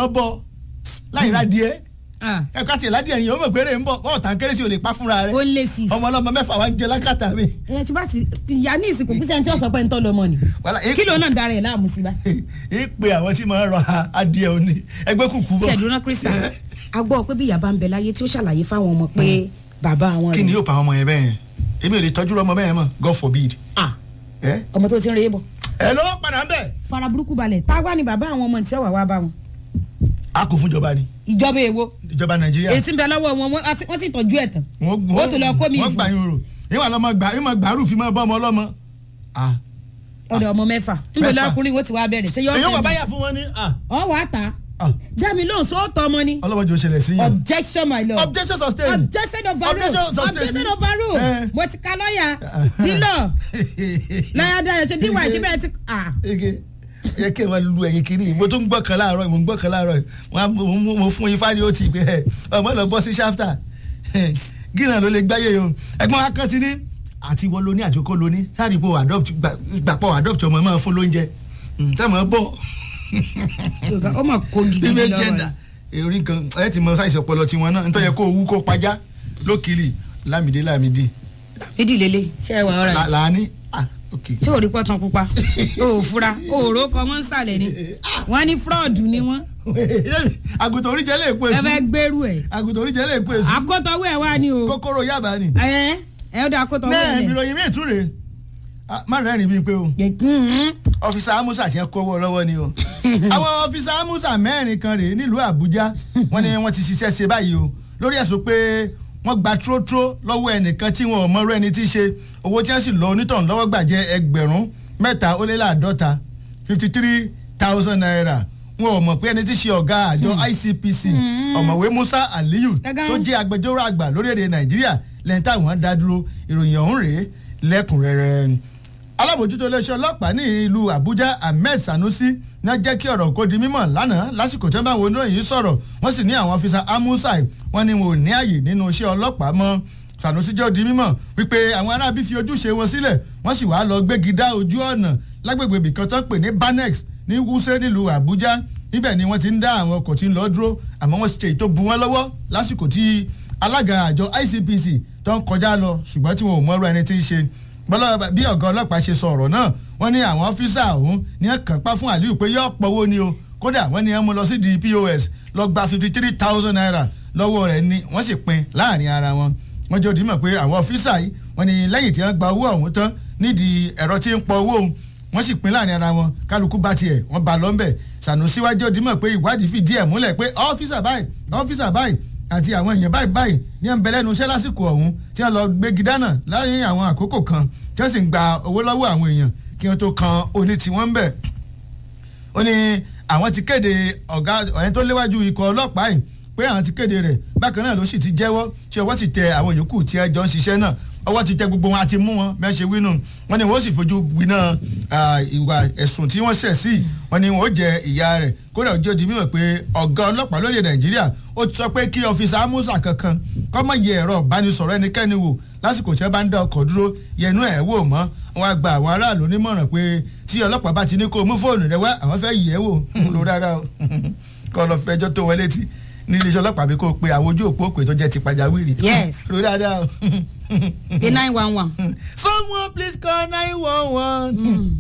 wọ́n bọ́ láì ra díẹ̀ Ah, ẹ̀ka tiẹ̀ ládìẹ̀ yẹn ó mọ̀ pé rè ń bọ̀ bọ́ọ̀ tàn kérésì ò lè pa fúnra rẹ̀ ó lé sí i. ọmọ ọlọ́mọ mẹ́fà wa ń jẹ lákàtà mi. ẹ ṣe bá ti ìyá ní ìsìnkú kí sẹ́ni tí ó sọ pé ń tọ́ lọ́mọ ni wàhálà èé- kí ló náà dára ẹ̀ láàmú sí bá. èé pe àwọn tí máa ń rọ adìẹ òní ẹgbẹ́ kùkú bọ̀. ṣèdúró Krista a gbọ́ pé bí ìyá bá ń bẹ láyé tí ó ṣàlàyé fáwọn ọmọ pé bàbá àwọn kí ni rẹ̀ yóò pa àwọn ọmọ yẹn bẹ́ẹ̀ yẹn èmi ò lè tọ́jú ọmọ bẹ́ẹ̀ yẹn mọ̀ God forbid. Ah, ẹ ọmọ tó ti ń re é bọ̀ ẹ ló padà ń bẹ̀. fara burúkú balẹ̀ táwa ni bàbá àwọn ọmọ tí ó wà wá bá wọn a kò fún ìjọba ni ìjọba èwo ìjọba nàìjíríà. ètí ń bẹ lọ́wọ́ wọn wọ́n ti- wọ́n ti tọ́jú ẹ̀ tán wọ́n ó tún lọ kó mi wọ́n gbà yín rò ìwà lọ́mọ gbà ìmọ̀ gbàrú fi máa bọ́ ọmọ ọlọ́mọ. Ah. ọ̀dọ̀ ọmọ mẹ́fà níbo Mẹ́fà. lọ́kùnrin wo ti wá bẹ̀rẹ̀ ṣé yọ èyí wà ọ́ báyà fún wọn ní. ah, ọ wà á ta ah. jámi lóhùn sóòtọ́ ọmọ ni ọlọ́mọdé ò ṣẹlẹ̀ sí yẹn. objection my lord objection sustained. objection overruled Objection sustained. objection overruled Eh. mo ti ka lọ́ọ̀yà dílọ̀ lọ́ọ̀yà dayọ̀ ṣe díwà ṣe bẹ́ẹ̀ ti ah ege yẹ kí ẹ máa lu ẹyin kiri mo tún gbọ́ kan láàárọ̀ mo ń gbọ́ kan láàárọ̀ wọn á- mo- mo mo fún ifá ni ó ti gbé ẹ ọmọ lọ bọ́ sí ṣáfítà gíràn ló lè gbáyé o ẹ̀gbọ́n akẹ́sí ní àti ìwọ lóní àti okó lóní sáré ipò adopt gbà- gbàpọ̀ adopt ọmọ ẹ máa fún lóúnjẹ sẹ́mi bọ̀ ó mà kó gidi bíbẹ́ lọ́wọ́ jẹ́ndà rẹ̀. èrí kan ẹ ti mọ sáìsì ọpọlọ tiwọn náà nítorí kó owó kó pajá lókìlì lámìdí lámìdí méjì lélẹ̀ ṣe é wà ọ̀rọ̀ là- làání ah ok ṣé ò rí pọ́tàn pupa o ò fura o ò ró kọ́ wọ́n ń sàlẹ̀ ni wọ́n ní fraud ni wọ́n àgùntàn oríjẹ lè pè ẹ sùn fẹ́ gbèrú ẹ̀ àgùntàn oríjẹ lè pè sùn àkótọ́wọ́ ẹ̀ wá ni o kókóró yaba ni. ẹ ẹ ó dá àkótọ́wọ́ náà ẹ̀ lẹ̀. ìròyìn mi tún rèé Ah, má rẹ́rìn bíi pé o Mhm. ọfíìsà amusa ti ń kówó lọ́wọ́ ni o àwọn ọfíìsà amusa mẹ́rin kan rèé nílùú àbújá wọ́n ní wọ́n ti ṣiṣẹ́ ṣe báyìí o lórí ẹ̀sùn pé wọ́n gba trótró lọ́wọ́ ẹnìkan tí wọn ò mọ̀rọ̀ ẹni tí í ṣe owó tí wọ́n sì lọ onítọ̀hún lọ́wọ́ gbà jẹ́ ẹgbẹ̀rún mẹ́ta ó lé láàdọ́ta fifty three thousand naira wọn ò mọ̀ pé ẹni tí í ṣe ọ̀gá àjọ icpc ọ̀mọ̀wé musa aliyu Ẹ̀gán. tó jẹ́ agbẹjọ́rò àgbà lórílẹ̀‐èdè nàìjíríà lẹ́yìn táwọn dá dúró ìròyìn ọ̀hún rèé lẹ́kùnrẹ́rẹ́ alábòjútó iléeṣẹ́ ọlọ́pàá ní ìlú àbújá ahmed sanusi ní jẹ́ kí ọ̀rọ̀ kó di mímọ̀ lánàá lásìkò tí wọ́n bá wo oníròyìn yìí sọ̀rọ̀ wọ́n sì ní àwọn ọ́fíìsà amusai wọ́n ní wọn ò ní àyè nínú iṣẹ́ ọlọ́pàá mọ́ sanusi jẹ́ ó di mímọ̀ wípé àwọn aráabí fi ojúṣe wọn sílẹ̀ wọ́n sì wáá lọ gbégi dá ojú ọ̀nà lágbègbè ibìkan tó ń pè ní banex ní wúṣẹ́ nílùú àbújá níbẹ̀ ni wọ́n ti ń dá àwọn ọkọ̀ tí ń lọ dúró àmọ́ wọ́n ṣe ètò bu wọn lọ́wọ́ lásìkò tí alága àjọ icpc tó ń kọjá lọ ṣùgbọ́n tí wọn ò mọ̀rọ̀ ẹni tí ń ṣe bọ́lá bí ọ̀gá ọlọ́pàá ṣe sọ ọ̀rọ̀ náà wọ́n ní àwọn ọ́fíìsà ọ̀hún ní ẹ̀ kàn pa fún aliyu pé yóò pọ̀wó ni o kódà wọ́n ní ẹ̀ mú lọ sí di pos lọ gba fifty three thousand naira lọ́wọ́ rẹ̀ ni wọ́n sì pín láàrin ara wọn wọ́n jẹ́ òdìmọ̀ pé àwọn ọ́fíìsà yìí wọ́n ní lẹ́yìn tí wọ́n gba owó ọ̀hún tán nídìí ẹ̀rọ tí ń pọ owó òun wọ́n sì pín láàrin ara wọn kálukú bá tiẹ̀ wọ́n bá lọ́nbẹ̀ sànùsí wájú òdìmọ̀ pé ìwádìí fìdí ẹ̀ múlẹ̀ pé ọ́fíìsà báyìí ọ́fíìsà báyìí àti àwọn èèyàn báyìí báyìí ní ẹ̀ ń bẹ lẹ́nu iṣẹ́ lásìkò ọ̀hún tí wọ́n lọ gbégi dáná láyé àwọn àkókò kan tí wọ́n sì ń gba owó lọ́wọ́ àwọn èèyàn kí wọ́n tó kan oní tiwọn ń bẹ̀. ó ní àwọn ti kéde ọ̀gá ọ̀yẹn tó léwájú ikọ̀ ọlọ́pàá yìí pé àwọn ti kéde rẹ̀ bákan náà ló sì ti jẹ́wọ́ tí ọwọ́ sì tẹ àwọn yòókù tí ẹ jọ ń ṣiṣẹ́ náà ọwọ́ ti tẹ gbogbo wọn àti mú wọn bẹ́ẹ̀ ṣe wínú wọn ni wọ́n sì fojú gbiná ìwà ẹ̀sùn tí wọ́n ṣẹ̀ sí wọn ni wọ́n jẹ ìyá rẹ̀ kódà ojú di mímọ̀ pé ọ̀gá ọlọ́pàá lóde nàìjíríà ó ti sọ pé kí ọ́fíìsì amúsà kankan kọ́ mọ̀ yẹ ẹ̀rọ ìbánisọ̀rọ̀ ẹnikẹ́ni wò lásìkò tí wọ́n bá ń dá ọkọ̀ dúró yẹnu ẹ̀ wò mọ́ wọn á gba àwọn aráàlú nímọ̀ràn pé tí ọlọ́pàá bá ti ní kó o mú fóònù rẹ wá àwọn fẹ́ yẹ̀ wò ló rárá o kọ́ lọ fẹjọ́ tó wọlé tí ní iléeṣẹ́ ọlọ́pàá bí kò pe àwọn ojú òpó òpè tó jẹ́ ti pàjáwìrì Yes. ló dáadáa o. pé nine one one. someone please call nine one one.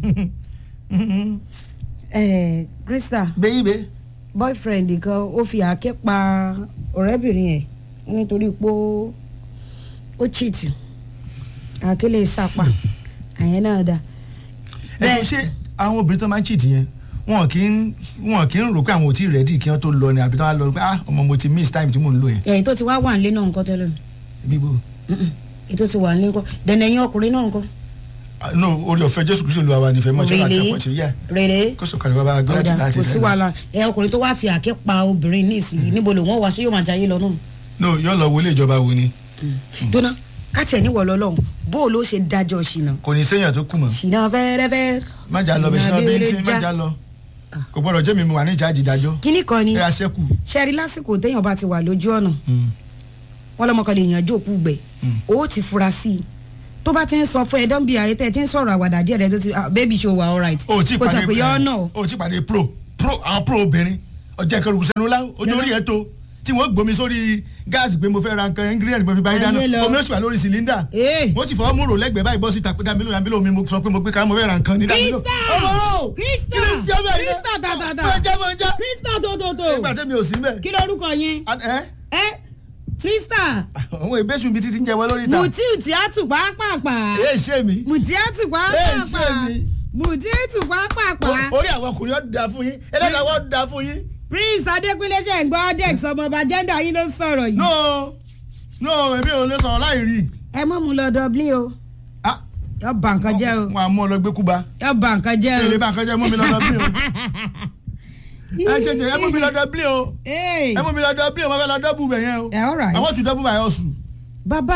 ẹ Krista baby boyfriend kan ó fi àáké pa ọ̀rẹ́bìnrin ẹ̀ nítorí pé ó ó cheat àáké lè sàpà àyẹn náà dá. ẹ ṣe àwọn obìnrin tó máa ń cheat yẹn wọn kì í wọn kì í rò pé àwọn ò tí ì rẹ́dí kí wọ́n tó lọ ni àbí tó wá lọ pé ah ọmọ mo ti miss time tí mò ń lò yẹn. ẹ̀yìn tó ti wá wà nílé náà nǹkan tẹ́lẹ̀ bíbó ètò ti wà nílé nǹkan dẹ̀nẹ̀ ẹ̀yìn ọkùnrin náà nǹkan. Ah, no orí ọ̀fẹ́ jésù kristu lu àwa nífẹ̀ẹ́ mọ́ ṣọlá àti Really? ọ̀pọ̀ tí ó yà rere kó sọ̀kalẹ̀ bàbá agbára ti ọ̀dà láti kò sí wàhálà ẹ ọkùnrin tó wá fi àáké pa obìnrin ní ìsìn níbo lòun wá ṣé yóò máa jayé lọ náà. no yóò lọ wọlé ìjọba wo ni dúnà káàtì ẹ̀ níwọ̀ lọ́lọ́run bó o ló ṣe dájọ́ ṣìnà kò ní séèyàn tó kù mọ́ ṣìnà fẹ́rẹ́fẹ́ májà lọ bẹ̀sẹ̀ náà bẹ́ẹ̀ tí májà lọ kò gbọ́dọ̀ jẹ́ mi mo wà ní ìjáàjì ìdájọ́ kíní kan ni ẹ àṣẹ́kù ṣẹ́rí lásìkò téèyàn bá ti wà lójú ọ̀nà wọn lọ́mọkàn lè yànjú òkú gbẹ̀ ó ti fura sí i tó bá ti ń sọ fún ẹ dán bí ayé tẹ́ ẹ ti ń sọ̀rọ̀ àwàdà díẹ̀ rẹ tó ti ah, baby show wa alright o ti kó sọ pàdé pé yọ ọ́ náà o ti pàdé pro pro àwọn pro obìnrin ọjà ìkẹrùkù sẹnu lá ojú orí ẹ tó tí wọ́n gbomi sórí gáàsì pé mo fẹ́ ra nǹkan ingredient mo fi báyìí dáná Ayé lọ. omi ó sì wà lórí cylinder Ee. wọ́n sì fọwọ́ múrò lẹ́gbẹ̀ẹ́ báyìí bọ́ síta pé dámílò dámílò mi mo sọ pé mo gbé ká mo fẹ́ ra nǹkan ní dámílò. Krista! ọmọ Krista! Krista bẹ́ẹ̀ ni Krista tàtàtà. mo jẹ́ mo jẹ́ krista tòótòtò nígbà tẹ́mi ò sí mbẹ́. kí lorúkọ yẹn ẹ ẹ krista àwọn ìbéṣu mi títí ń jẹ wọ́n lórí ìta. mutiu tíátù pàápàá ẹ ṣe mi. mùtíátù Ẹ ṣe pàápàá mi. mùtíátù pàápàá orí àwọn ọkùnrin ọdún da fún yín ẹlẹ́dàá wọ́n da fún yín. prince adékúnlé ṣe ń gbọ́ dex ọmọọba jẹ́ndà yín ló sọ̀rọ̀ yìí. no no èmi ò lè sọ̀rọ̀ láì rí. ẹ mọ̀ mu lọ dublin o ah yọ bà nǹkan jẹ́ o wọn àmú ọ lọ gbé kúba. yọ bà nǹkan jẹ́ o. èrè bá nǹkan jẹ́ mú mi lọ Dublin o. ẹ ṣe jẹ ẹ mú mi lọ Dublin o. Ee. ẹ mú mi lọ Dublin o mo fẹ́ lọ dọ́bù bẹ̀ yẹn o. ẹ all right. I want to double my hustle. bàbá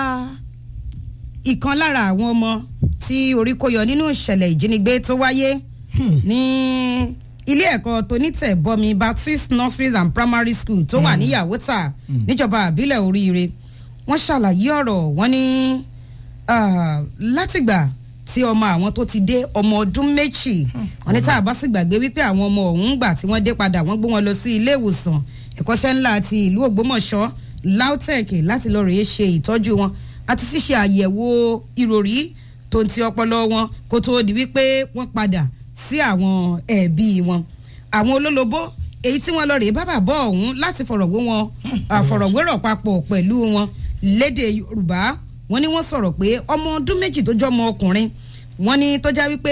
ìkan lára àwọn ọmọ tí orí kó yọ nínú ìṣẹ̀lẹ̀ ìjínigbé tó wáyé ní ilé ẹ̀kọ́ tonítẹ̀bọmi baptist nurseries and primary school tó wà ní yàwótà níjọba àbílẹ̀ oríire wọ́n ṣàlàyé ọ̀rọ̀ wọ́n ní ah, látìgbà tí ọmọ àwọn tó ti dé ọmọ ọdún méjì wọ́n ní tá a bá sì gbàgbé wípé àwọn ọmọ ọ̀hún gbà tí wọ́n dé padà wọ́n gbé wọn lọ sí ilé ìwòsàn ẹ̀kọ́ṣẹ́ ńlá ti ìlú ògbómọ̀ṣọ́ lautech láti lọ rèé ṣe ìtọ́jú wọn àti ṣíṣe àyẹ̀wò ìròrí tó ń ti ọpọlọ wọn kó tóó di wípé wọ́n padà sí àwọn ẹ̀bí wọn àwọn olólobó èyí tí wọ́n lọ rèé bábà bọ́ ọ̀hún láti fọ̀rọ̀wé wọn àfọ̀rọ̀wérọ̀ papọ̀ pẹ̀lú wọn lédè yorùbá wọ́n ní wọ́n sọ̀rọ̀ pé ọmọ ọdún méjì tó jọ́ ọmọ ọkùnrin wọ́n ní tó já wípé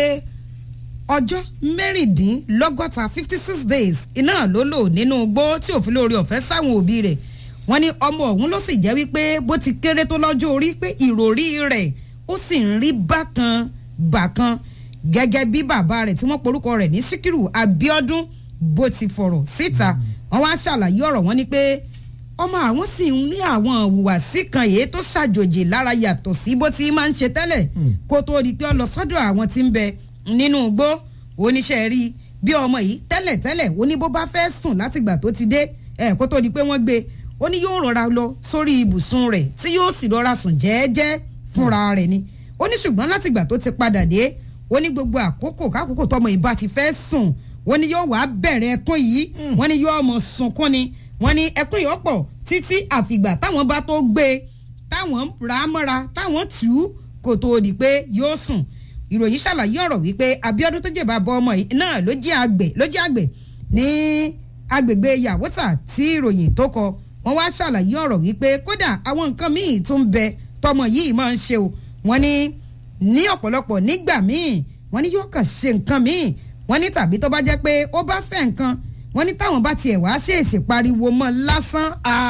ọjọ́ mẹ́rìndínlọ́gọ́ta fifty six days iná ló lò nínú igbó tí òfin lórí ọ̀fẹ́ sáwọn òbí rẹ̀ wọ́n ní ọmọ ọ̀hún ló sì jẹ́ wípé bó ti kéré tó lọ́jọ́ orí pé ìròrí rẹ̀ ó sì ń rí bákan bákan gẹ́gẹ́ bí bàbá rẹ̀ tí wọ́n porúkọ rẹ̀ ní síkírù abiodun bó ti fọ̀rọ̀ síta wọ́n wá ṣàlàyé ọ̀rọ̀ wọn ni pé ọmọ àwọn sì ń ní àwọn ìhùwàsí kan èyí tó ṣàjòjì lára yàtọ̀ sí bó ti máa ń ṣe tẹ́lẹ̀ kó tó di pé ó lọ sọ́dọ̀ àwọn tí ń bẹ nínú igbó oníṣẹ́ rí bí ọmọ yìí tẹ́lẹ̀ tẹ́lẹ̀ ó ní bó bá fẹ́ sùn látìgbà tó ti dé ẹ̀ kó tó di pé wọ́n gbé ó ní yóò rọra lọ sórí ibùsùn rẹ̀ tí yóò sì rọra sùn jẹ́ẹ́jẹ́ fúnra rẹ̀ ni ó ní ṣùgbọ́n látìgbà tó ti padà dé ó ní gbogbo àkókò kákòókò tọmọ ìbá ti fẹ́ sùn wọ́n ní yóò wá bẹ̀rẹ̀ ẹkún yìí wọ́n ní yóò mọ̀ sunkún ni wọ́n ní ẹkún yìí ọ̀pọ̀ títí àfìgbà táwọn bá tó gbé e táwọn rà á mọ́ra táwọn tù ú kò tó di pé yóò sùn ìròyìn ṣàlàyé ọ̀rọ̀ wípé abiodun tó jẹ̀bà bọ ọmọ yìí náà ló jẹ́ àgbẹ̀ ló jẹ́ àgbẹ̀ ní agbègbè yàwótà tí ìròyìn tó kọ wọ́n wá ṣàlàyé ọ̀rọ̀ wípé kódà àwọn nǹkan míì tún bẹ tọmọ yìí máa ń ṣe o wọ́n ní ní ọ̀pọ̀lọpọ̀ nígbà míì wọ́n ní yóò kàn ṣe nǹkan míì wọ́n ní tàbí tó bá jẹ́ pé ó bá fẹ́ nǹkan wọ́n ní táwọn bá tiẹ̀ wá ṣèèṣì pariwo mọ́ lásán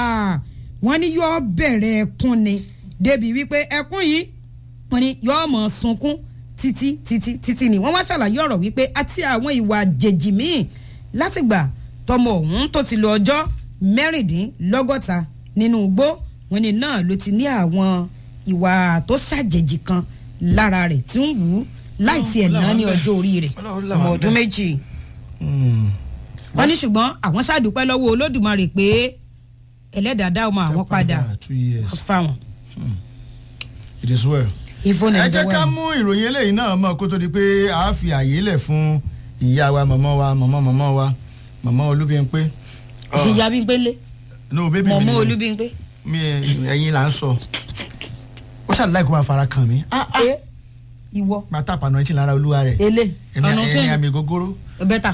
wọ́n ní yóò bẹ̀rẹ̀ ẹkún ni débi wípé ẹkún yìí wọ́n ní yóò mọ̀ sunkún títí títí títí ni wọ́n wá ṣàlàyé ọ̀rọ̀ wípé àti àwọn ìwà àjèjì míì látìgbà tọmọ ọ̀hún tó ti lo ọjọ́ mẹ́rìndínlọ́gọ́ta nínú igbó wọ́n ní náà ló ti ní àwọn ìwà tó ṣàjèjì kan lára rẹ̀ tí ń wù ú láì tiẹ̀ náà ní ọjọ́ orí rẹ̀ ọmọ ọdún méjì wọ́n ní ṣùgbọ́n àwọn ṣàdúpẹ́ lọ́wọ́ olódùmarè pé ẹlẹ́dàá dá ọmọ àwọn padà fáwọn. it is well. ìfọ̀nà ẹ jẹ́ ká mú ìròyìn eléyìí náà mọ̀ kó tó di pé a fi àyè lẹ̀ fún ìyá wa mọ̀mọ́ wa mọ̀mọ́ mọ̀mọ́ wa mọ̀mọ́ olúbíyẹnpé. ìyá bí ń pélé no bébí mi mọ̀mọ́ olúbíyẹnpé. mi ẹyin là ń sọ ó ṣàlùláì kó máa fara kàn mí. ẹ ìwọ máa tàpánù ẹtì lára olúwa rẹ̀ ele ẹni ọ̀nà ẹni àmì gógóró. bẹ́tà.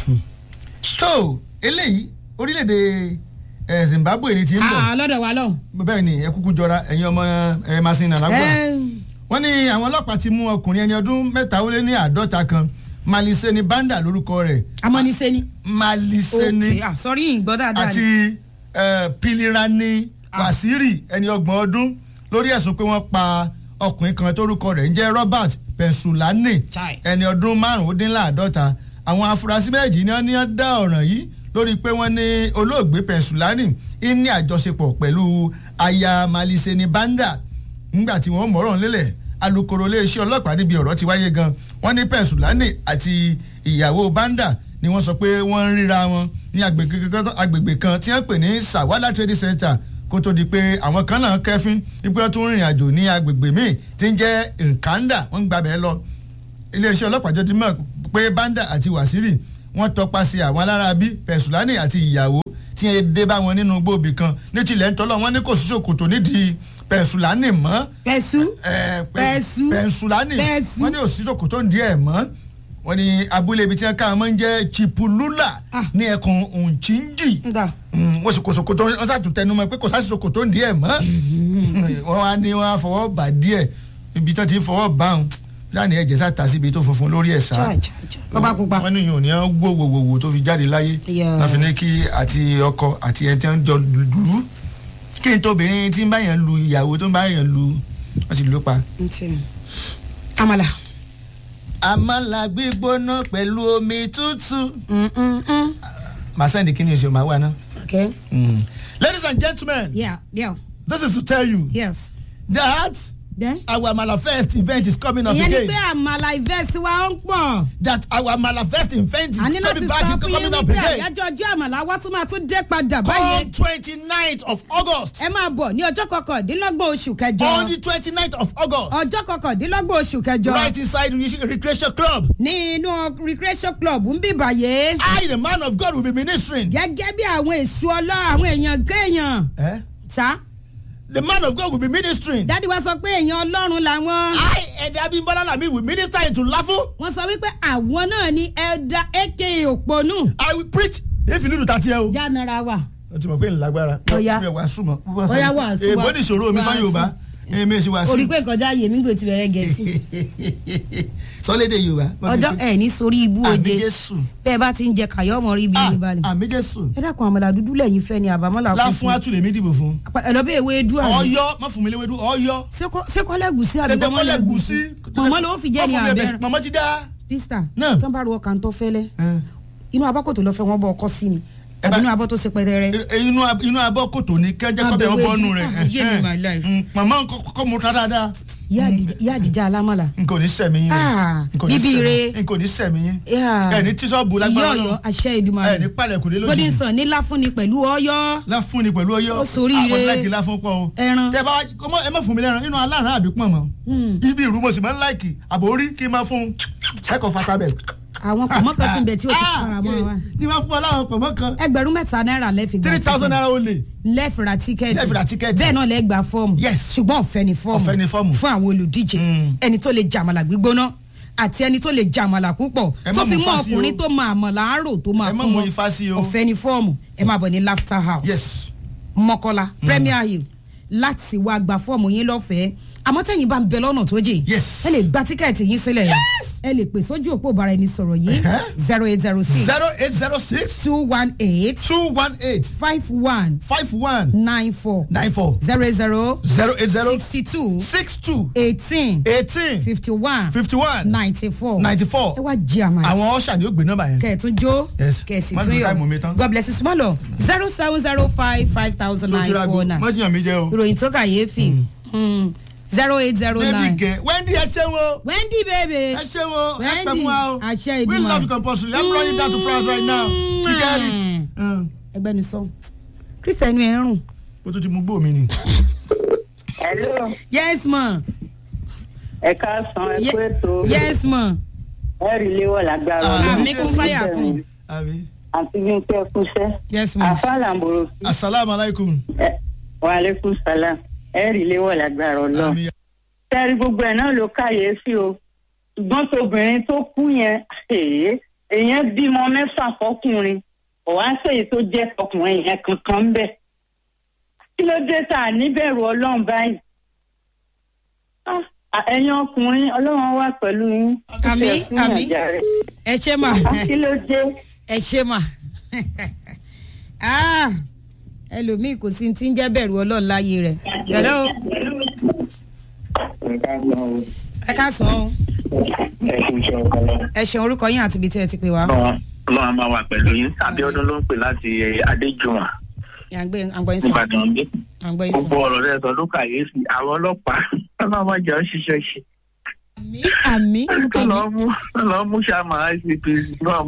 tó eléyìí orílẹ̀-èdè eh, Zimbabwe ni ti ń bọ̀ lọ́dọ̀ wa lọ́hùn. bẹ́ẹ̀ ni ẹ kúkú jọra ẹ̀yin ọmọ ẹ masina lágbọ́n wọ́n ní àwọn ọlọ́pàá ti mú ọkùnrin ẹni ọdún mẹ́ta ó lé ní àádọ́ta kan Maliseni Banda lórúkọ rẹ̀ amọ́nisẹ́ni. Maliseni ok ah sorry ìgbọ́ dáadáa àti ni. eh, Pilirani Wasiri ẹni ọgbọ̀n ọdún lórí ẹ̀sùn pé wọ́n pa ọkùnrin kan tórúkọ rẹ̀ ń jẹ́ Robert Pensulani Chai. ẹni ọdún márùndínláàdọ́ta àwọn afurasí méjì ni wọ́n ní wọ́n dá ọ̀ràn yìí lórí pé wọ́n ní olóògbé Pensulani ń ní àjọṣepọ̀ pẹ̀lú aya Maliseni Banda nígbà tí wọ́n mọ̀rọ̀ lélẹ̀ alukoro iléeṣẹ́ ọlọ́pàá níbi ọ̀rọ̀ ti wáyé gan wọ́n ní Pensulani àti ìyàwó Banda ni wọ́n sọ pé wọ́n ń ríra wọn ní agbègbè kan- agbègbè kan tí wọ́n pè ní Sawala Trading Center kó tó di pé àwọn kan náà kẹ́fín wípé wọ́n tún rìnrìn àjò ní agbègbè míì tí ń jẹ́ Nkanda wọ́n ń gbàbẹ́ lọ iléeṣẹ́ ọlọ́pàá jọ ti mọ̀ pé Banda àti Wasiri wọ́n tọpasẹ̀ àwọn aláraabí pẹ̀sùlánì àti ìyàwó tí ẹ dé bá wọn nínú gbòòbí kan ní tilẹ̀ ń tọ́lọ́ wọn ní kò sí ṣòkòtò nídìí pẹ̀sùlánì mọ́ pẹ̀sù ẹ, pẹ- Pẹ̀sù. pẹ̀sùlánì Pẹ̀sù. wọ́n ní òsì ṣòkòtò ń di ẹ̀ mọ́ wọ́n ní abúlé ibi tí wọ́n ká wọn máa ń jẹ́ chipulula Ah. ní ẹkùn òǹchíńjì nga Mm, wọ́n sì kò ṣòkòtò wọ́n sàtún tẹnu mọ́ pé kò sáà sí ṣòkòtò ń di ẹ̀ mọ́ wọ́n wá ní wọ́n á fọwọ́ bà díẹ̀ ibi tí wọ́n ti ń fọwọ́ bà ń láàrin ẹ̀jẹ̀ sàtà síbi tó funfun lórí ẹ̀ sá cha cha cha bàbá pupa wọ́n ní yìí ò ní wọ́n gbó gbogbogbò tó fi jáde láyé Yeah. wọ́n fi ní kí àti ọkọ àti ẹni tí wọ́n jọ dùdú kí n tóbìnrin tí ń bá yẹn lu ìyàwó tó ń bá yẹn lu wọ́n sì lù ú pa. ntì amala àmàlà gbígbóná pẹ̀lú omi tútù. Mm, mm, mm. màá sẹ́ndì kí ni oṣù màá wà náà. okay ladies and gentlemen yeah yeah this is to tell you yes that then. our Amala Fest event is coming up ìyẹn ni again. pé àmàlà ìfẹ́sí wa ń pọ̀. that our Amala Fest event is a ní láti coming sọ back fún yín coming up wípé again. àyájọ́ ọjọ́ àmàlà wa tún máa tún dé padà come báyìí. twenty ninth of August. ẹ máa bọ̀ ní ọjọ́ kọkàndínlọ́gbọ̀n oṣù kẹjọ. on the twenty ninth of August. ọjọ́ kọkàndínlọ́gbọ̀n oṣù kẹjọ. right inside the recreation club. ní inú recreation club ń bì bàyè. I the man of God will be ministering. gẹ́gẹ́ bí àwọn èso ọlọ́ àwọn èèyàn kéèyàn. Eh? sá the man of God will be ministering. dádì wa sọ pé èèyàn ọlọ́run làwọn. I Ẹ̀dá Abímbọ́lá Lami will minister into Lafo. wọ́n sọ wípé àwọn náà ni ẹ̀dá aka òpònú. I will preach. If you need to tati ẹ o. jánara wa. o ti mọ̀ pé ìlágbára. Ọya. mi ò wá súnmọ́. Ọya wàásù wa. èèbó ní ìṣòro mi sọ Wàásù. Yorùbá. èmi èsì wá sí. orí pé ìkọjá yèmí gbé ti bẹ̀rẹ̀ gẹ̀ẹ́sì. sọlédè Yorùbá. ọjọ́ ẹ̀ ní sórí ibú àmì oje Jésù. bẹ́ẹ̀ bá ti ń jẹ kàyọ́ ọmọ rí ibi Ah, ní balẹ̀. àmì Jésù. ẹ dákun àmàlà dúdú lẹ́yìn fẹ́ ni àbámọ́là láfún àtúlẹ̀ mi dìbò fún. ẹ lọ bí ewé dú àná. Ọ̀yọ́ má fún mi léwédú Ọ̀yọ́. sékọ́lẹ̀ gùsí àbí dandan kọ́lẹ̀ gùsí. mọ̀mọ́ ló fi jẹ́ ní abẹ́rẹ́. mọ̀mọ́ ti dá. pista Náà. tán bá ru ọkàn tó fẹ́lẹ́ Eh. inú abọ́kòtò lọ́fẹ́ wọn bọ́ ọkọ sí ni Ẹ àbí bá- inú abọ́ tó ṣe pẹ́tẹ́rẹ́. E- inú ab- inú abọ́ kòtò ni kẹ́jẹ́ kọ́bẹ̀ Abẹ́wé ọbọ̀ nù dùn. rẹ̀. Ah, yé mi my life. Mm, màmá kọ́ mo ta dáadáa. Ìyá Àdìjà- ìyá àdìjà alámọ̀là. n kò ní sẹ̀mí yín. Ah, N kò ní bíbí sẹ̀mí- re. n kò ní sẹ̀mí yín. Yeah. ẹ ní tíṣọ́ọ̀bù ìyá lágbára ọ̀yọ́ náà. àṣẹ ẹ ní ìdùmarè palẹ̀kùn lé lójijì. golden sun ní láfúnni pẹ̀lú ọ̀yọ́ láfún ni pẹ̀lú ọyọ́ Ó soríire. àwọn láìkì láfún pọ̀ o. Ẹran. tẹ bá ọmọ ẹ má fún mi lẹ́ran inú aláràn àbí pọ̀ mọ́. ibi ìrú mo sì máa ń láìkì àbò orí kí n máa fún un. ẹ̀kọ́ fatabẹ̀. àwọn pọ̀mọ́ kan sì ń bẹ tí ó ti fara mọ́ wa tí wọ́n fún ọ láwọn pọ̀mọ́ kan ẹgbẹ̀rún mẹ́ta náírà lẹ́fì gba three thousand naira ó lè. lẹ́fìrà tíkẹ́ẹ̀tì Lẹ́fìrà tíkẹ́ẹ̀tì. bẹ́ẹ̀ náà lẹ́ gba fọ́ọ̀mù Yes. ṣùgbọ́n ọ̀fẹ́ ni fọ́ọ̀mù Ọ̀fẹ́ ni fọ́ọ̀mù. fún àwọn olùdíje Mm. ẹni tó lè jàmàlà gbígbóná àti ẹni tó lè jàmàlà púpọ̀ Ẹ má tó fi mú mọ́ ifá sí o. ọkùnrin tó máa àmàlà àárò tó máa Ẹ má kún mú wọn. ifá sí o. ọ̀fẹ́ ni fọ́ọ̀mù ẹ máa bọ̀ ní laughter house yes. mọ́kọ́lá premier hill láti wá gba fọ́ọ̀mù yín lọ́fẹ̀ẹ́ àmọ́ tẹ̀yìn bá ń bẹ lọ́nà tó jìn Yes. ẹ lè gba tíkẹ́ẹ̀tì yín sílẹ̀ ẹ lè pè sójú òpó ìbára ẹni sọ̀rọ̀ yìí Ẹ̀hẹ́. zero eight zero six zero eight zero six two one eight two one eight five one five one nine four nine four zero zero zero eight zero sixty two six two eighteen eighteen fifty one fifty one ninety four ninety four ẹ wá jí àmàlà àwọn ọ̀ṣà ni ó gbé nọ́mbà yẹn. kẹ̀tún jó Yes. kẹ̀sì Má tún dùn táìmù mi yọ tán. god bless you small o zero seven zero five five thousand tó ti nine ra four go nine mọ́jìyàn mi jẹ́ o. ìròyìn tó kàyéfì zero eight zero baby nine kẹ wendy ẹ ṣeun o wendy baby ẹ ṣeun o ẹ pẹ Wendy, fún wa o àṣẹ we ìdùnnú. love you compulsory i'm running down to france right now you get it. Mm. ẹgbẹ́ ni sọ christian ẹ̀ ń rùn o tún ti mú gbó mi ni. Hello, yes ma ẹ káàsán ẹ kú ètò yes ma ẹ rí léwọ̀ lágbára Ah, àmì kún fáyà kún àbí. àti bí n pẹ́ kúṣẹ́. yes ma àfàlàmbòrò asalaamualeykum. wa aleykum salam ẹ rí léwọ̀ lágbára ọlọ́run. àmì sẹ́rí gbogbo ẹ̀ náà ló káyèéfì o ṣùgbọ́n tóbìnrin tó kú yẹn èé èèyàn bímọ mẹ́fà fọkùnrin ọ̀wá sèyí tó jẹ́ ọkùnrin yẹn kankan ń bẹ̀. kí ló dé tá a níbẹ̀rù ọlọ́run báyìí? Ah, ẹ̀yin ọkùnrin ọlọ́run wà pẹ̀lú yín. Àmín, Ẹ fún àmín. ìyànjá rẹ̀. ẹ ṣe ma Ah, kí ló dé? ẹ ṣe mà Ah, ẹlòmíì kò sí ti ń jẹ́ bẹ̀rù ọlọ́run láyé rẹ̀ hello ẹ ká sọ ọ́ ẹ ṣeun orúkọ yín àti ibi tí ẹ ti pè wá. ọlọ́run á máa wà pẹ̀lú yín abiodun ló ń pè láti adéjùwọ̀n àgbẹ̀ àgbọ̀ yín sọ nìbàdàn bí àgbọ̀ yín sọ. gbogbo ọ̀rọ̀ rẹ̀ sọ ló kàyéfì àwọn ọlọ́pàá ọlọ́run máa jẹ́ òṣìṣẹ́ ṣe àmì tó àmì lọ́ọ́ mú lọ́ọ́ mú sàmà icpc náà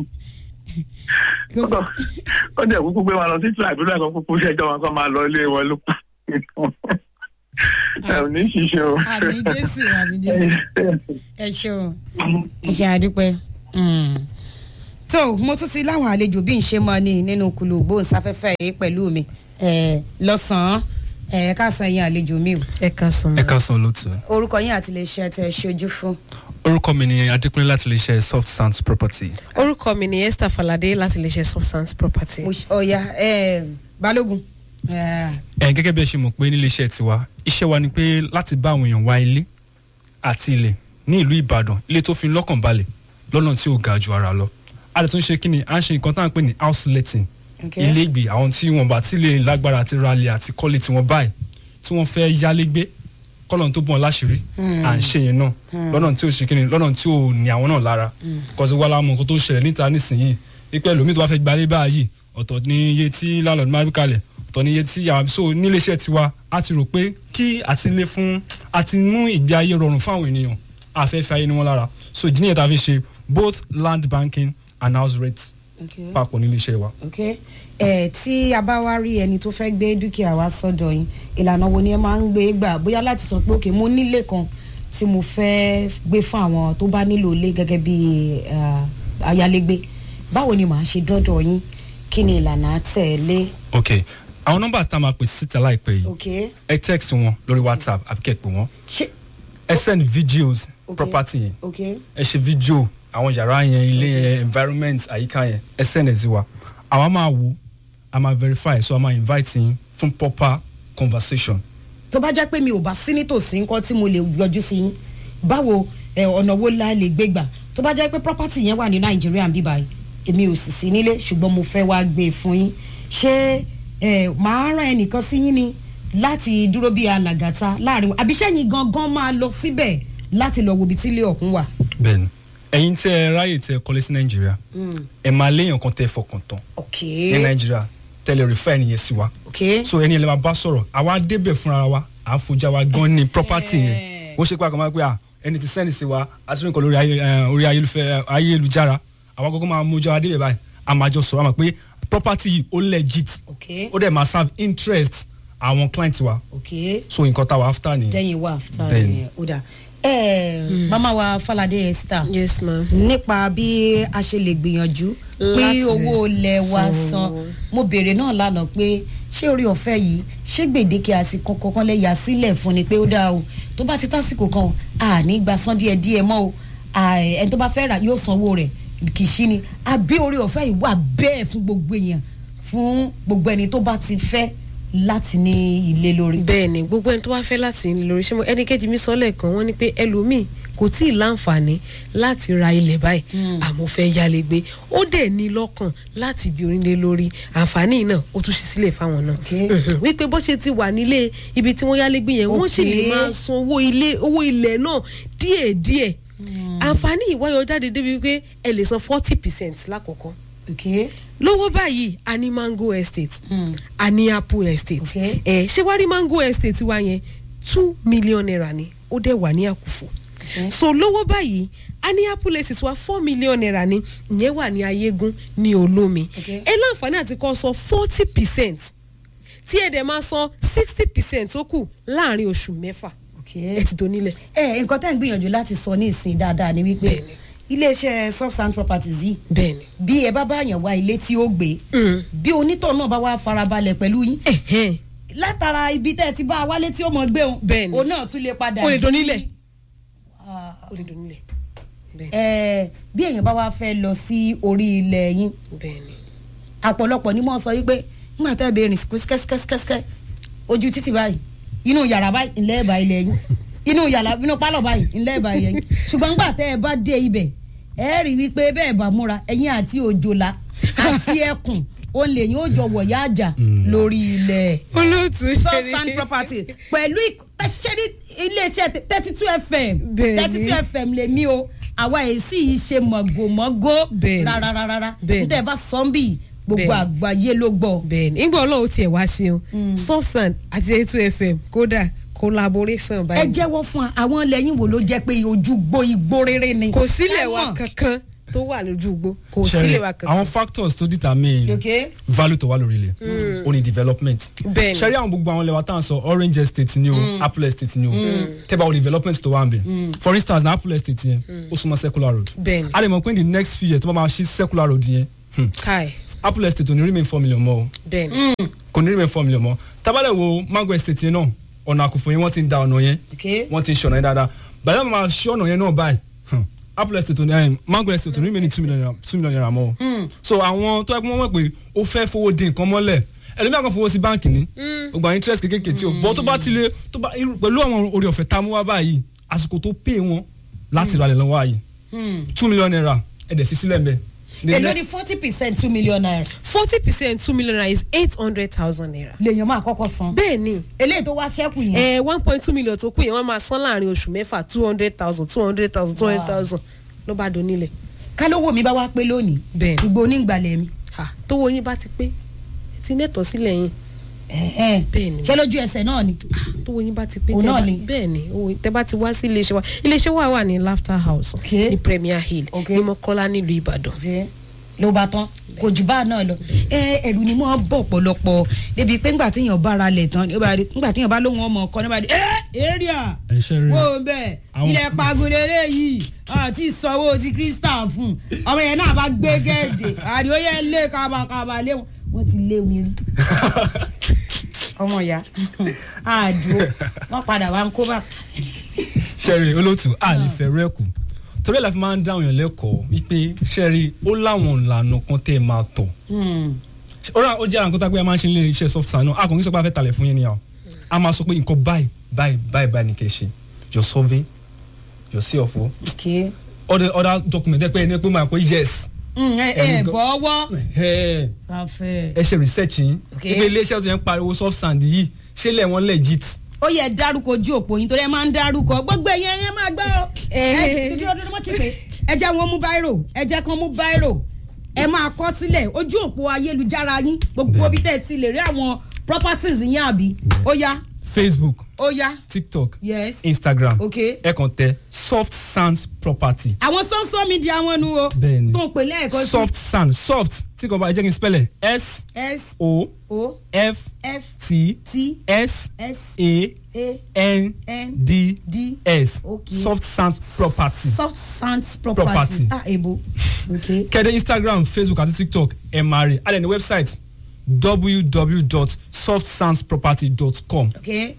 ó dẹ̀ kúkú gbé wọn lọ sí tribunal kan kúkú ṣẹjọ́ wọn kó máa lọ ilé wọn ló pa ẹ ò ní ṣiṣẹ́ o. àmì jésù àmì jésù ẹ ṣeun ẹ ṣe àdúpẹ́ tó mo tún ti láwọn àlejò bí n ṣe mọ ni nínú kùlù gbóhùnsáfẹ́fẹ́ yìí pẹ̀lú mi ẹ̀, lọ́sàn-án ẹ̀ káàsán yín àlejò mi o ẹ ká sùn. ẹ ká san lótú. orúkọ yín àti iléeṣẹ́ tẹ ṣojú fún. orúkọ mi ni adékúnlé láti lè ṣe soft sounds property. orúkọ mi ni esther falade láti lè ṣe substance property. Mo ṣe- ọ̀ya ẹ̀, balógun ẹ̀, ẹ gẹ́gẹ́ bí ẹ ṣe mọ̀ pé nílé iṣẹ́ tiwa iṣẹ́ wa ni pé láti bá àwọn èèyàn wá ilé àti ilẹ̀ ní ìlú ìbàdàn ilé tó fi lọ́kàn balẹ̀ lọ́nà tí ò ga ju ara lọ. a lè tún ṣe kí ni à ń ṣe nǹkan tá à ń pè ní house letting ok. ilé ìgbé àwọn tí wọn bá tí lè lágbára àti ralẹ̀ àti kọ́lé tí wọ́n báyìí tí wọ́n fẹ́ yálé gbé kọ́lọ́n tó bọ̀ láṣìírí à ń ṣe yẹn náà lọ́nà tí ò ṣe kí ni lọ́nà tí ò ní àwọn náà lára kọ́sí wàhálà mọ̀ nǹkan tó ṣẹlẹ̀ níta nísìnyìí wípé ẹlòmíì tó bá fẹ́ gbalé báyìí ọ̀tọ̀ ní iye tí landlord máa ń kalẹ̀ ọ̀tọ̀ ní iye tí yàrá so nílé iṣẹ́ tiwa a ti rò pé kí àti lé fún àti mú ìgbé ayé rọrùn fún àwọn ènìyàn afẹ́fẹ́ ayé ni wọ́n lára so ìdí nìyẹn tá a fi ṣe both land banking and house rate ok. papọ̀ nílé iṣẹ́ wa. ok ẹ tí a bá wá rí ẹni tó fẹ́ gbé dúkìá wa sọ́dọ̀ yín ìlànà wo ni ẹ máa ń gbé gbà bóyá láti sọ pé òkè mo nílé kan tí mo fẹ́ gbé fún àwọn tó bá nílò ilé gẹ́gẹ́ bí eh, ayálégbé báwo ni màá ṣe dọ́dọ̀ yín kí ni ìlànà tẹ̀lé ok àwọn nọ́mbà tá a máa pè síta láìpẹ́ yìí ok ẹ text wọn lórí whatsapp àbí kẹ́ ẹ pè wọ́n ṣe ẹ send videos Ok. property yẹn ok ẹ ṣe video àwọn yàrá yẹn ilé yẹn environment àyíká yẹn ẹ send ẹ sí wa àwa máa wo a máa verify so a máa invite yín fún proper conversation tó bá jẹ́ pé mi ò bá sí nítòsí nǹkan tí mo lè yọjú sí yín báwo ẹ, ọ̀nà wo la lè gbé gbà tó bá jẹ́ pé property yẹn wà ní nàìjíríà bí báyìí èmi ò sì sí nílé ṣùgbọ́n mo fẹ́ wá gbé e fún yín ṣé ẹ, màá rán ẹnìkan sí yín ni láti dúró bí alàgàtà láàrin wọn àbí sẹ́yìn gangan máa lọ síbẹ̀ láti lọ wo ibi tí ilé ọ̀hún wà. bẹ́ẹ̀ni ẹ̀yin tẹ́ ẹ ráyè tẹ́ ẹ kọ́lé sí nàìjíríà ẹ máa léèyàn kan tẹ́ ẹ fọkàn tán ok ní nàìjíríà tẹ́lẹ̀ refer ẹnìyẹn sí wa ok so ẹni ẹlẹ́wọ̀n bá bá sọ̀rọ̀ àwa débẹ̀ fúnra wa à ń fojà wa gan ni property yẹn wọ́n ṣe pé àkàmọ́ pé à ẹni tí sẹ́ni sí wa àti nǹkan lórí ayé- eh, orí ayélufẹ́- ayélujára àwa gbogbo máa mójú wa débẹ̀ báyìí a máa jọ sọ̀rọ̀ àmọ́ pé property yìí ó legit ok ó dẹ̀ máa serve interest àwọn client wa ok so nǹkan táwa after nìyẹn. jẹ́yìn wà fúta Bẹ́ẹ̀ni. rẹ̀ ó dà ẹ mama wa falade esther yes ma. nípa bí a ṣe lè gbìyànjú pé Láti owó ilẹ̀ wa san san owó. mo béèrè náà lánàá pé ṣé orí ọ̀fẹ́ yìí ṣé gbèdéke àsìkò kankan lè yà sílẹ̀ fún ni pé ó dáa o tó bá ti tásìkò kan àní gba san díẹ̀ díẹ̀ mọ́ o à, ẹni tó bá fẹ́ rà yóò sanwó rẹ̀ kì í ṣí ni àbí orí ọ̀fẹ́ yìí wà bẹ́ẹ̀ fún gbogbo èèyàn fún gbogbo ẹni tó bá ti fẹ́ láti ní ilé lórí. bẹ́ẹ̀ ni gbogbo ẹni tó bá fẹ́ láti ní lórí ṣé mo ẹni kejì mi sọ lẹ́ẹ̀kan wọ́n ní pé ẹlòmíì kò tí ì láǹfààní láti ra ilẹ̀ báyìí àmọ́ fẹ́ yálé gbé ó dẹ̀ ní lọ́kàn láti di onílé lórí àǹfààní náà ó tún ṣí sílẹ̀ fáwọn náà Okay. Mhm. wípé bó ṣe ti wà nílé ibi tí wọ́n yálé gbé yẹn wọ́n sì lè Okay. máa san owó ilé owó ilẹ̀ náà díẹ̀díẹ̀ àǹfààní ìwáyọ̀ jáde débi wípé ẹ lè san forty percent lákọ̀ọ́kọ́ okay. lówó báyìí a ní mango estate Mm. a ní apple estate Okay. ẹ ṣé wàá rí mango estate wa yẹn two million naira ni ó dẹ̀ wà ní àkùfò Okay. so lówó báyìí a ní apple estate wa four million naira ni ìyẹn wà ní ayégún ní olómi Okay. ẹ láǹfààní àti kọ́ sọ forty percent tí ẹ dẹ̀ máa san sixty percent tó kù láàrin oṣù mẹ́fà Okay. ẹ ti donílẹ̀. ẹ nǹkan tẹ́ ń gbìyànjú láti sọ ní ìsìn dáadáa ni wípé Bẹ́ẹ̀ni. iléeṣẹ́ soft and properties yìí bẹ́ẹ̀ni bí ẹ bá bá yàn wá ilé tí ó gbé Mm. bí onítọ̀ náà bá wá farabalẹ̀ pẹ̀lú yín ẹ̀hẹ́n látara ibi tẹ́ ẹ ti bá a wálé tí ó mọ̀ gbé òun Bẹ́ẹ̀ni. òun náà tún lè padà o lè di- donílẹ̀ Ah, o lè donílẹ̀ bẹ́ẹ̀ni ẹ bí èèyàn bá wá fẹ́ lọ sí orí ilẹ̀ yín bẹ́ẹ̀ni àpọ̀lọpọ̀ ni mo sọ wípé nígbà tẹ́ ẹ bẹ rìn kẹ́síkẹ́síkẹ́síkẹ́ ojú títì báyìí inú yàrá báyìí ńlẹ́ ẹ̀bà ilẹ̀ yín inú yàrá inú pálọ̀ báyìí ńlẹ́ ẹ̀bà ilẹ̀ yín ṣùgbọ́n nígbà tẹ́ ẹ bá dé ibẹ̀ ẹ rí wípé bẹ́ẹ̀ bá múra ẹ̀yìn àti òjòlá àti ẹkùn ó lè yín ó jọ wọ̀yá àjà lórí ilẹ̀ olóòtú source and property pẹ̀lú ṣẹ́rí iléeṣẹ́ thirty two fm Bẹ́ẹ̀ni. thirty two fm lèmi o àwa èsì yìí ṣe mọ̀gòmọ́gó Bẹ́ẹ̀ni. rárárárá Bẹ́ẹ̀ni. níta ẹ bá sọ ń bì gbogbo Bẹ́ẹ̀ni. àgbáyé ló gbọ́. bẹ́ẹ̀ni ìgbà ọlọ́run tiẹ̀ wá sí o softan àti eight fm kódà collaboration ẹ báyìí jẹ́wọ́ fún wa àwọn lẹ́yìn wo ló jẹ́ pé ojú gbó igbó rere ni. kò sílẹ̀ wa Ẹ̀wọ̀n. kankan tó wà lójú igbó kò Ṣẹ̀rẹ̀, sílẹ̀ wa kankan. àwọn factors tó determine Okay. value tó wà lórí ilẹ̀ ó ní development Bẹ́ẹ̀ni. ṣẹ́rí àwọn gbogbo àwọn lẹ́wà tá à ń sọ orange estate ni o apple estate ni o tẹ́bà o development tó wà ń bẹ̀ for instance na apple estate yẹn ó súnmọ́ circular road Bẹ́ẹ̀ni. a lè mọ̀ pé in the next few years tó bá máa ṣí circular road yẹn hmm, kai apple estate ò ní remain four million mọ́ o bẹ́ẹ̀ ni kò ní remain four million mọ́ tábàlẹ̀ wo mango estate yẹn náà ọ̀nà àkùfọ̀ yẹn wọ́n ti ń da ọ̀nà yẹn Okay. wọ́n ti ń ṣọ̀nà yẹn dáadáa bàtà máa ṣí ọ̀nà yẹn náà báyìí hmm, apple estate ò ní eh, mango estate ò ní remain ní two million naira two million naira mọ́ o so àwọn tó yẹ kí wọ́n mọ̀ pé ó fẹ́ fowó dín nǹkan mọ́lẹ̀ ẹlòmíà kan fowó sí báǹkì ní gbogbo interest kékeré tí o bọ́ tó bá ti lé tó bá irú- pẹ̀lú àwọn orí ọ̀fẹ́ tá a mú wá báyìí àsìkò tó pè wọ́n láti ralẹ̀ lọ́wọ́ ààyè two million naira ẹ̀dẹ̀ fi sílẹ̀ mbẹ́. The èló next- ni forty percent two million naira forty percent two million naira is eight hundred thousand naira. lèèyàn máa kọ́kọ́ san bẹ́ẹ̀ ni eléyìí tó wá ṣẹ́kù yẹn ẹ one point two million tó kù yẹn wọ́n máa san láàrin oṣù mẹ́fà two hundred thousand two hundred thousand two hundred thousand ló bá donílẹ̀. kálówó mi bá wá pé lónìí Bẹ́ẹ̀. gbogbo onígbàlẹ̀ mi Ha, tówó yín bá ti pé ẹ ti nẹ́tọ̀ sílẹ̀ yín ẹ̀hẹ́n. Bẹ́ẹ̀ ni. ṣé lójú ẹsẹ̀ náà ni tówó yín bá ti pé Òun tẹ́ náà bá- ni. bẹ́ẹ̀ ni owó tẹ́ bá ti wá sí iléeṣẹ́ wa iléeṣẹ́ wa wà ní laughter house Okay. ní premier hill Okay. ní mọ́kọ́lá nílùú ìbàdàn. ló bá tán kò jù bá náà lọ ẹ ẹrù ni mo bọ̀ pọ̀lọpọ̀ débi pé ńgbà téèyàn bá ra lẹ̀ tán ńgbà téèyàn bá lóhun ọmọ ọkọ nígbà tí ẹ area ẹ ṣe rí wo bẹ́ẹ̀ Àwọn- ilẹ̀ pagolere yìí àti ìsanwó ti crystal fún ọmọ yẹn náà bá gbé gẹ́ẹ̀dẹ̀ àdìó yẹn lé kábàkábà lé wọn wọ́n ti lé mi rí ọmọ ìyá àdúró wọ́n padà wá ń kó bá sẹ́rí olóòtú a lè fẹ́ rẹ́kù torí ẹ̀ la fi máa ń dáhùn yàn lẹ́kọ̀ọ́ wípé sẹ́rí ó láwọn ìlànà kan tẹ́ ẹ máa tọ̀ ó rà ó jẹ́ àwọn nǹkan tó pé a máa ń ṣe nílé iṣẹ́ soft sign náà a kò ní sọ pé a fẹ́ talẹ̀ fún yín ni àwọn a máa sọ pé nǹkan báyìí báyìí báyìí báyìí ni kẹ́ ẹ ṣe your survey your CFO okay. other other document ẹ pé ẹni pé máa pé yes ẹ ẹ Ẹ̀yin gan- bọ́wọ́ ẹ káfẹ́. ẹ ṣe research yín Okay. pé iléeṣẹ́ tó yẹn ń pariwo soft sand yìí ṣé lẹ̀ wọ́n legit ó yẹ dárúkọ ojú òpó yín torí ẹ máa ń dárúkọ gbogbo ẹ̀yẹ ẹ máa gbọ́ ọ. ẹ dúdú ọdún wọ́n ti pè é ẹ jẹ́ wọn mú báírò ẹ jẹ́ kan mú báírò ẹ máa kọ sílẹ̀ ojú òpó ayélujára yín gbogbo bí tẹ́ ẹ ti lè rí àwọn properties yín àbí ó yá Facebook ó yá TikTok yes Instagram Okay. ẹ kàn tẹ soft sands property àwọn social media wọn nu o Bẹ́ẹ̀ni. tó ń pè lẹ́ẹ̀kan sí soft sand soft tí kò bá ẹ jẹ́ kí n spell ẹ̀ s s o o f f t t s s a a n n d d s Okay. soft sand property soft sands property Property. ah ebo okay. kẹ́dẹ̀ Instagram Facebook àti TikTok ẹ̀ máa rí alẹ́ ní website www.softsandsproperty.com okay.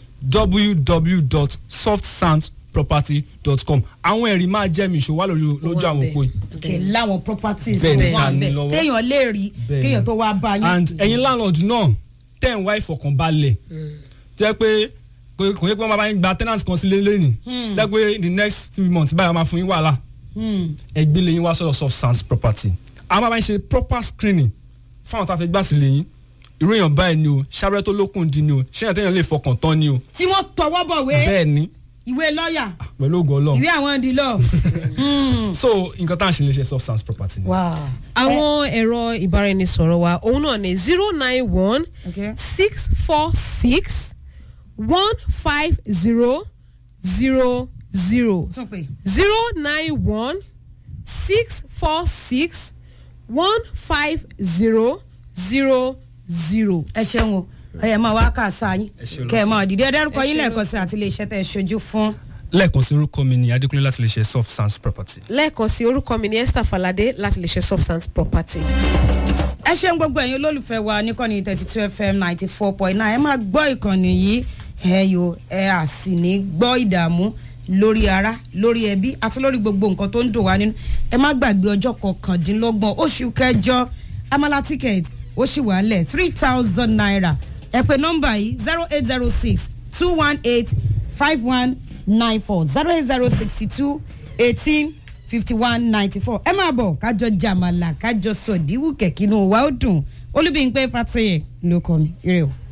www.softsandsproperty.com àwọn ẹ̀rí máa jẹ́ mi ìṣòwò wà lórí lójú àwọn òpó yìí kẹ láwọn properties Bẹ́ẹ̀ tó ni, wà a ní bẹ́ẹ̀ lọ́wọ́. téèyàn lè rí Bẹ́ẹ̀ ni. kéèyàn tó wá bá yín. and ẹ̀yin landlord náà tẹ̀ ń wá ìfọ̀kànbalẹ̀ jẹ́ pé kò kò yẹ pé wọ́n máa bá yín gba tenant kan sílé lẹ́nìí jẹ́ pé in the next few months báyìí wọ́n máa fún yín wàhálà ẹ gbé lẹ́yìn wá sọ̀rọ̀ soft sands property àwọn máa bá yín ṣe proper screening fáwọn tá a fẹ́ gbà sí lẹ́yìn irú èèyàn báyìí ni o ṣàbẹ̀rẹ̀ tó lókun di ni o ṣé èèyàn téèyàn lè fọkàn tán ni o tí wọ́n tọwọ́ bọ̀wé bẹ́ẹ̀ ni ìwé lọ́ọ̀yà pẹ̀lú ògo ọlọ́run ìwé àwọn ìdílọ́. so nǹkan tá à ń ṣe lè ṣe soft sands property ni. àwọn ẹ̀rọ ìbáraẹnisọ̀rọ̀ wa òun náà ní zero nine one Okay. six four six one five zero zero zero tún pè zero nine one six four six one five zero zero zero. ẹ ṣeun o ẹ máa wá kà sáà yín Ẹ ṣe kẹ ẹ lọ́sàn. máa dìde ẹ dárúkọ Ẹ yín ṣe lẹ́ẹ̀kan sí àti iléeṣẹ́ tẹ̀ ṣojú fún. lẹ́ẹ̀kan sí orúkọ mi ni adékúnlé láti lè ṣe soft sands property. lẹ́ẹ̀kan sí orúkọ mi ní esther falade láti lè ṣe substance property. ẹ ṣeun gbogbo ẹ̀yin olólùfẹ́ wa níkànnì thirty two fm ninety four point nine ẹ máa gbọ́ ìkànnì yìí ẹ yo ẹ à sì ní gbọ́ ìdààmú lórí ara lórí ẹbí àti lórí gbogbo nǹkan tó ń dùn wá nínú ẹ má gbàgbé ọjọ́ kọkàndínlọ́gbọ̀n oṣù kẹjọ amala ticket ó sì wà lẹ̀ three thousand naira ẹ pè nọ́mbà yìí zero eight zero six two one eight five one nine four zero eight zero sixty two eighteen fifty one ninety four ẹ máa bọ̀ kájọ jàmàlà kájọ sọ̀díwù kẹ̀kínú wa ó dùn olúbíyìn pé fatoyè ló kọ́ mi ire o.